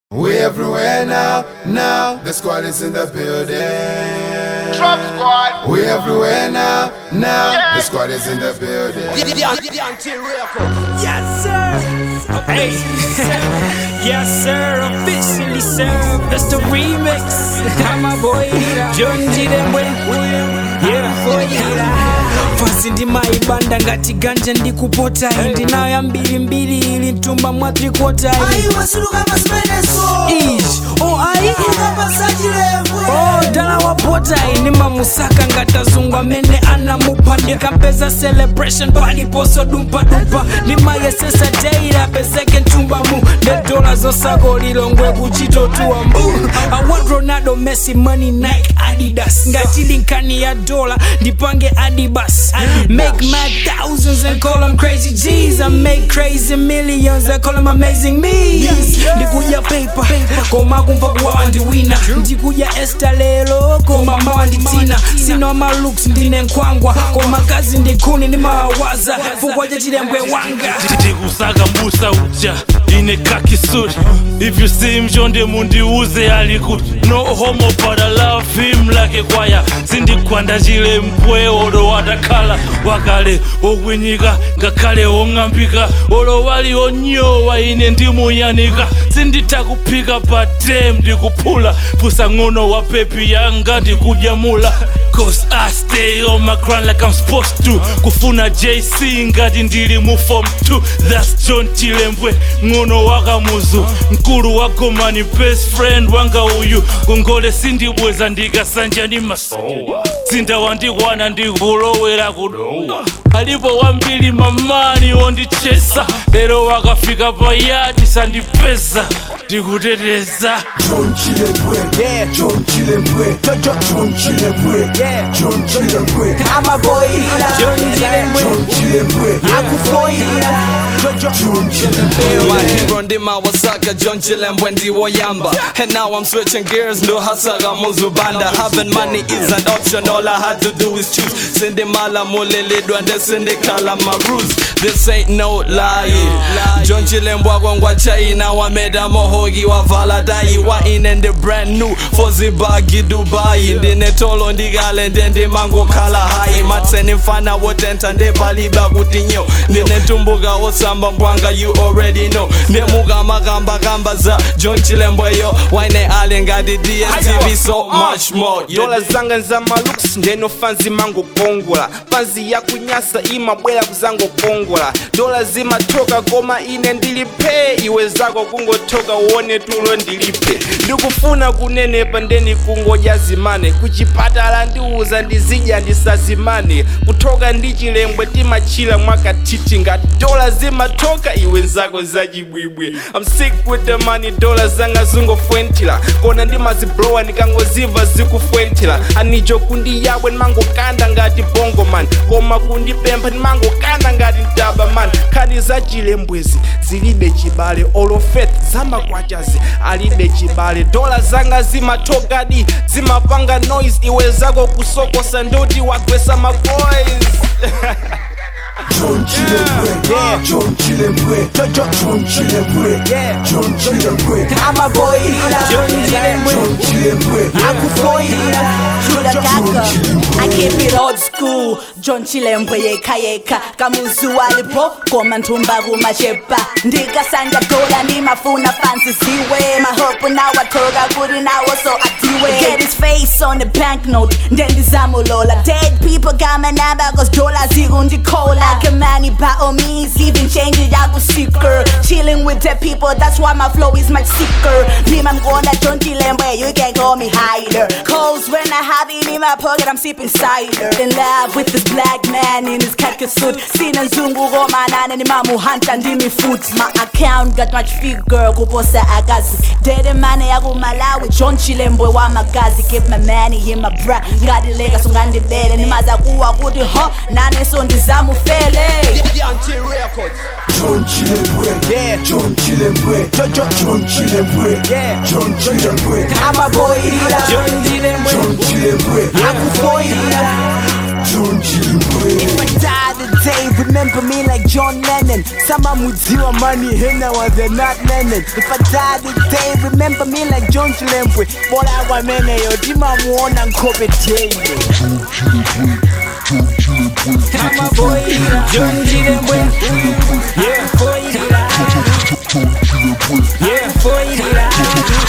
We everywhere now, now. The squad is in the building. Drop squad. We everywhere now, now. The squad is in the building. Yes, sir. Hey. yes, sir. Officially, sir. That's the remix. I'm my boy, John G. Demwe. Yeah, fasi ndimaibanda ngati ganja ndikupota ndinayo mbili mbili ili mtumba mwa trikota aiwasuluka masimeneso ish oh ai ikapasachilembwe Oh, dala wapota ini mamusaka ngatazungwa mene anamupa ndikampeza celebration paliposo dumpa dumpa nimayesesa teira peseke ntumbamu ndedola zosako lilongwe kuchitotuwa mbu I want Ronaldo Messi money Nike Adidas ngachilinkani ya dola ndipange Adibas make mad thousands and call them crazy G's I make crazy millions I call them amazing me ndikuja paper koma kumva kuwa wandiwina ndikuja esta lelo koma mawanditina sino malooks ndine nkwangwa koma kazi ndikuni ndimawawaza fukwaja chilembwe wanga ndikusaka mbusa uja ine kakisuri if you see him chonde mundiuze alikuti no homo but I love him like kwaya sindikwanda chilembwe olo watakhala wakale okwinyika ngakhale ong'ambika olo wali onyowa ine ndimuyanika sinditha kuphika pa tem ndikuphula pusa ng'ono wa pepi yanga ndikudyamula Cause I stay on my grind like I'm supposed to kufuna JC ngati ndili mu form 2 That's John Chilembwe ng'ono wakamuzu mkulu wa gomani best friend wanga uyu ngongole sindibweza ndikasanja ndi masowa sinda wandikwana ndikulowera kudowa alipo wambiri mamani ondichesa lero wakafika payadi sandipeza ndikuteteza John Chilembwe, Yeah. John Chilembwe, John Chilembwe, Yeah. John Chilembwe, amaboyila John Chilembwe. John Chilembwe, akufoyila John Chilembwe. My hero ndima wasaka John Chilembwe ndiwo yamba And now I'm switching gears ndo hasaka muzubanda Having money is an option all I had to do is choose Sindi mala mulilidwa nde sindi kala my rules This ain't no lie John Chilembwe akongwa China wameda mohogi wavala dai wa inende brand new fozibagi Dubai ndine tolo ndigale ndende mango kala hai matseni mfana wotenta ndepaliba kuti nyo ndine tumbuka osamba mbwanga you already know ndemuka makamba kamba za John Chilembweyo waine ale ngati DSTV so much more You dola zanga za malooks ndeno fanzi mangokongola fanzi yakunyasa imabwera kuzangokongola dola zimatoka koma ine ndilipe iwe zako kungotoka uone tulo ndilipe ndikufuna kunenepa ndeni kungodya zimane kuchipatala ndiuza ndizidya ndisazimane kutoka ndi chilembwe timachila mwakatiti ngati dola zimatoka iwe nzako zachibwibwi I'm sick with the money dola zanga zingofwentila kona ndimaziblowa ndikangoziva zikufwentila anicho kundiyabwe ndimangokanda ngati bongo man koma kundipempha ndimangokanda ngati mtaba man khani za chilembwezi zilibe chibale olofet zamakwachazi alibe chibale dola zanga zimatokadi zimapanga noise iwe zako kusokosa ndoti wagwesa maboys John Chilembwe, John Chilembwe, John Chilembwe, John Chilembwe, amaboyila John Chilembwe. John Chilembwe, akufoyila I keep it old school John Chilembwe yeka yeka kamuzu walipo koma nthumba kumachepa ndikasanja dola ndimafuna fansi ziwe mahopu nawatoka kuti nawo so atiwe get his face on the banknote ndendizamulola dead people got my number cause dola zikundikola kamani by all means even change it yakusicker chilling with the people that's why my flow is much sicker Nima mgona John Chilembwe you can call me hider Calls when I have it in my pocket I'm sipping cider In love with this black man in his khaki suit Sina nzungu romanana ni mamu hunter ndimi foot My account got much figure kuposa akazi Dede mane yaku Malawi John Chilembwe wa magazi Keep my money in my bra Ngadilega so ngandibele Nimaza kuwa kuti ho Nane so ndizamufele John Chilembwe, John Chilembwe, John Chilembwe, John Chilembwe, amaboyila John Chilembwe. John Chilembwe, akufoyila John Chilembwe. If I die today, remember me like John Lennon. Sama mudziwa money, hina was they not Lennon. If I die today, remember me like John Chilembwe. Bola wa mene yo, dima muona nkobe teye. I'm a boy, John Chilembwe. Yeah, boy, yeah, boy.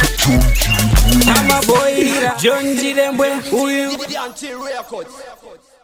I'm a boy, John Chilembwe. Uyu. Until records.